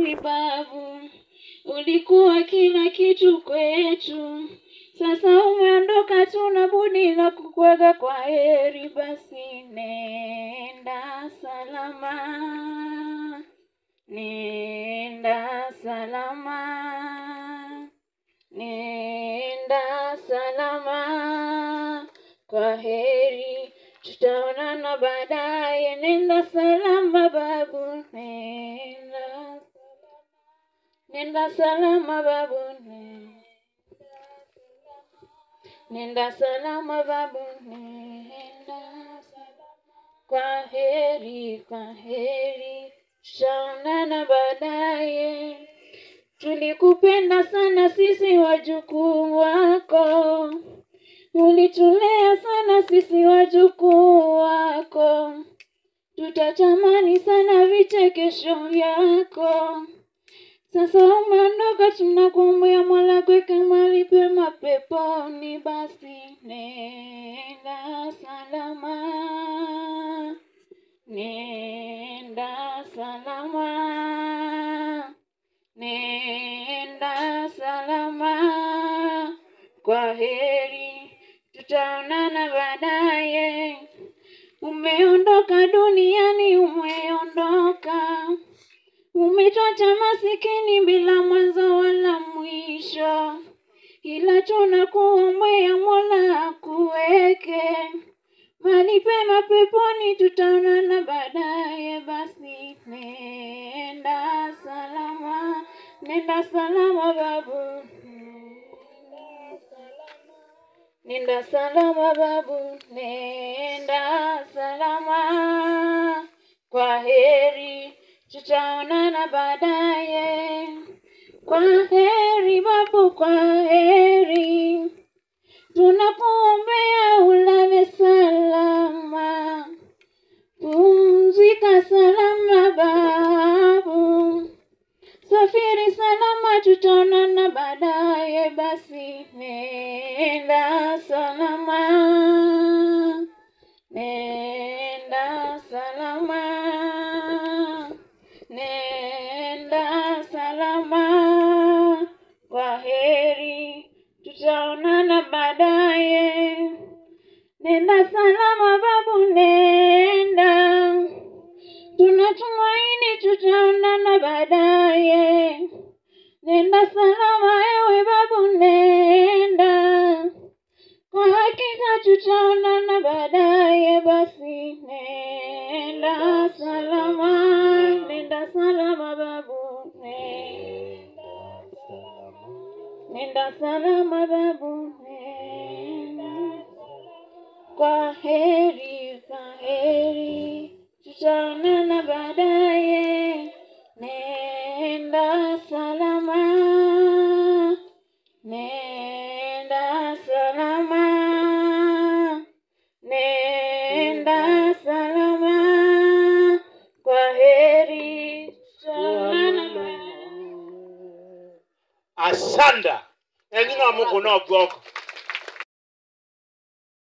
heri babu, ulikuwa kila kitu kwetu. Sasa umeondoka, tuna budi la kukwaga kwa heri. Basi nenda salama, nenda salama, nenda salama, kwa heri, tutaonana baadaye. Nenda salama babu, nenda nenda salama babu, nenda Nenda salama babu, nenda kwa heri, kwa heri, tutaonana baadaye. Tulikupenda sana sisi wajukuu wako, ulitulea sana sisi wajukuu wako, tutatamani sana vichekesho vyako. Sasa umeondoka, tunakuombea Mola kuweke mahali pema peponi. Basi nenda salama, nenda salama, nenda salama, kwa heri, tutaonana baadaye. Umeondoka duniani, umeondoka Umetuacha masikini bila mwanzo wala mwisho, ila tunakuombea Mola akuweke mahali pema peponi, tutaonana baadaye. Basi nenda salama, nenda salama babu, nenda salama babu, nenda salama, kwa heri tutaonana baadaye. Kwa heri babu, kwa heri, tunakuombea ulale salama, pumzika salama babu, safiri salama, tutaonana baadaye. Basi nenda salama, nenda salama. Nenda salama, kwa heri, tutaonana baadaye. Nenda salama babu, nenda, tunatumaini tutaonana baadaye. Nenda salama ewe babu, nenda, kwa hakika tutaonana baadaye. Basi nenda salama, nenda salama babu, nenda, nenda salama babu, nenda, kwa heri, kwa heri, tutaonana baadaye. Nenda salama, nenda salama, nenda salama, kwa heri, tutaonana baadaye. asanda enyina mungu no gwoko